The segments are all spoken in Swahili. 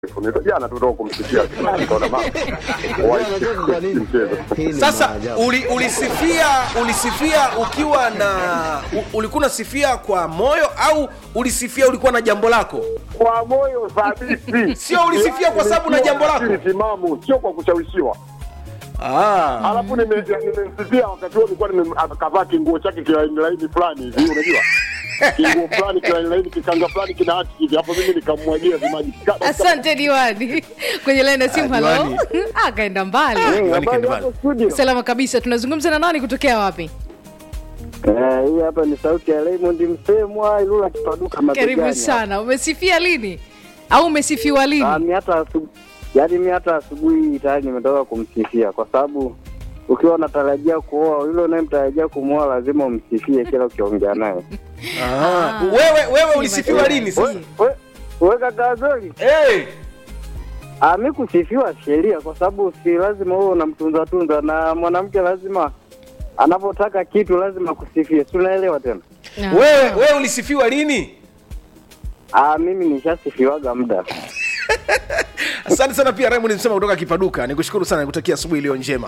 Nito- jana tu toka kumsikia nikaona mama Wai- mchezo Sasa uli, ulisifia ulisifia ukiwa na u- ulikuwa unasifia kwa moyo au ulisifia ulikuwa na jambo lako? kwa moyo thabiti, Sio ulisifia kwa sababu na jambo lako. Akili timamu, sio kwa kushawishiwa. Ah. Alafu nime- nimemsifia wakati huo nilikuwa nime- kavaa kinguo chake kilaini laini fulani hivi, unajua kinguo fulani kilaini laini kikanga fulani kina hati hivi, hapo mimi nikamwagia vimaji Ka- asante diwani kwenye laini ya simu Ah, halo diwani. akaenda mbali Diwani Habari kaenda hapo mbali. studio. salama kabisa tunazungumza na nani kutokea wapi Eh, hii hapa ni sauti ya Raymond Msemwa Ilula Kipaduka mabegani. karibu sana umesifia lini au umesifiwa Ah, lini mi hata asubu- yaani mi hata asubuhi tayari nimetoka kumsifia kwa sababu ukiwa unatarajia kuoa yule unayemtarajia kumwoa lazima umsifie kila ukiongea naye. Ah. Wewe wewe ulisifiwa lini sasa? We- we kaka Zoli, Hey. ah, mi kusifiwa sheria kwa sababu si lazima wewe unamtunza tunza na mwanamke lazima anapotaka kitu lazima kusifie, si unaelewa tena? Ah. Wewe wewe ulisifiwa lini? Ah, mimi nishasifiwaga muda. Asante sana pia Raymond Msema kutoka Kipaduka. Nikushukuru sana nikutakia asubuhi iliyo njema.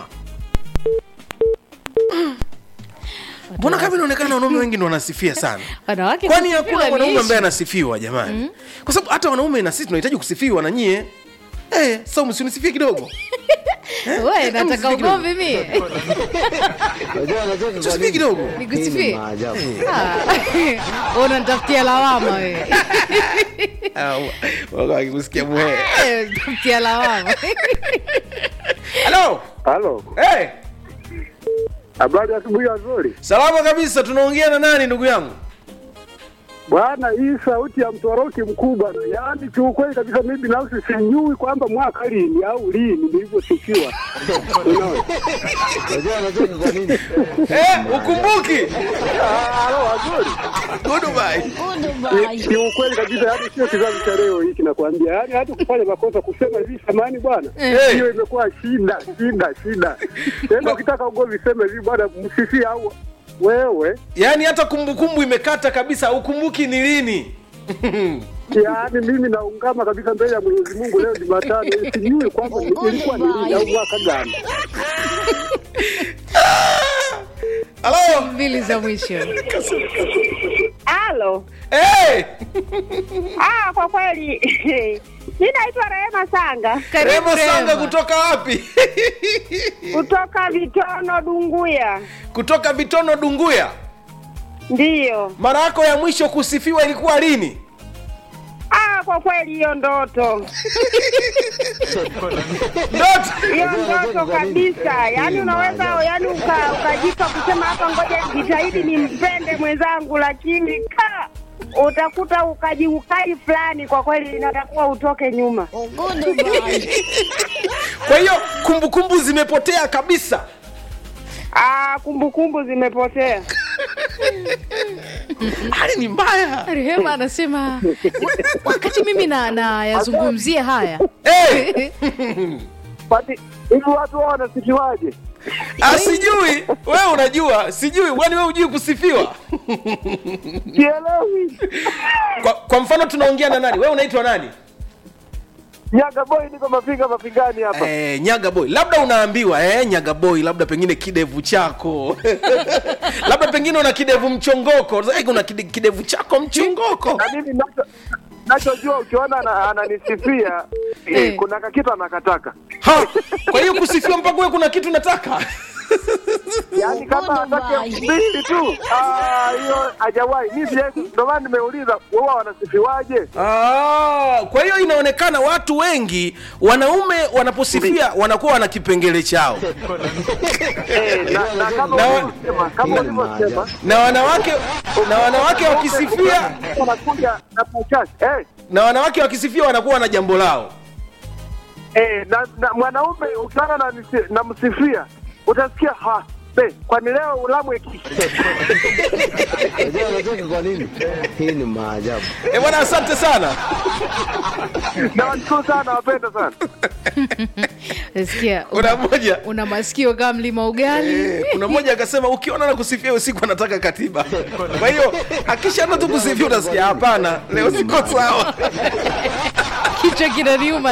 Mbona kama inaonekana wanaume wengi ndio wanasifia sana? wanawake Kwani kusifiwa hakuna ni mwanaume issue. ambaye anasifiwa jamani? Kwa sababu hata wanaume na sisi tunahitaji kusifiwa na nyie. Eh, sasa msinisifie kidogo. we nataka msifiki ugomvi mie Tusifie kidogo. nikusifie unanitafutia lawama we Ah, wako akikusikia muhe. Eh, tafutia lawama Hello. Halo, Eh, habari ya asubuhi nzuri salama kabisa. Tunaongea na nani ndugu yangu? bwana. Hii sauti ya mtoroki mkubwa, yaani kiukweli kabisa, mimi binafsi sijui kwamba mwaka lini au lini nilivyosifiwa. Unaona? Eh, ukumbuki? Halo, wazuri Goodbye. Ki- kiukweli kabisa, yaani sio kizazi cha leo hiki nakwambia, yaani hata kufanya makosa kusema hivi samani bwana, Eh. hiyo imekuwa shida shida shida. Tena ukitaka ugomvi sema hivi bwana, msifie au wewe, Yaani hata kumbukumbu imekata kabisa, ukumbuki ni lini? yaani mimi naungama kabisa mbele ya Mwenyezi Mungu leo Jumatano, hii sijui kwamba ni- ilikuwa ni lini au mwaka gani. Halo. mbili za mwisho Halo. Eh, Ah, kwa kweli mi naitwa Rehema Sanga karibu Rema Sanga Rema. kutoka wapi? kutoka Vitono Dunguya. kutoka Bitono Dunguya. Ndiyo. Mara yako ya mwisho kusifiwa ilikuwa lini? Ah, kwa kweli hiyo ndoto, Ndoto. hiyo ndoto kabisa. Yaani unaweza yaani uka, ukajipa kusema hapa, ngoja jitahidi nimpende mwenzangu, lakini ka utakuta ukajiukai fulani, kwa kweli inatakuwa utoke nyuma. Kwa hiyo kumbukumbu zimepotea kabisa. Ah, kumbukumbu zimepotea. Hali ni mbaya. rehema anasema wakati mimi na nayazungumzia haya Eh, Pati hivi watu wao wanasifiwaje? ah, sijui. Wewe unajua, sijui. Kwani wewe hujui kusifiwa? Sielewi. Kwa, kwa mfano tunaongea na nani? Wewe unaitwa nani? Nyaga boy, niko mapiga mapigani hapa. Eh, nyaga boy labda unaambiwa eh, nyaga boy labda pengine kidevu chako labda pengine una kidevu mchongoko Eh, una kide- kidevu chako mchongoko Na mimi nacho nachojua ukiona ana- ananisifia Eh. eh, kuna kakitu anakataka ha, kwa hiyo kusifiwa mpaka wewe kuna kitu nataka yaani kama atake mbili tu ah, hiyo hajawahi mi siwezi ndio maana nimeuliza wao wanasifiwaje ah, kwa hiyo inaonekana watu wengi wanaume wanaposifia wanakuwa wana kipengele chao eh, na, na kama Na- ulivyosema kama ulivyosema na wanawake na wanawake wakisifia wanakuja na pachasi eh na wanawake wakisifia wanakuwa na jambo lao eh na, na mwanaume ukiona na, nisi- na msifia utasikia ha be kwani leo ulamwe kiki Hii ni maajabu. eh bwana asante sana na washukuru sana wapenda sana sikia kuna mmoja una masikio kama mlima ugali Eh, kuna mmoja akasema ukiona na kusifia usiku anataka katiba kwa hiyo akishaanza tu kusifia utasikia hapana leo siko sawa kichwa kinaniuma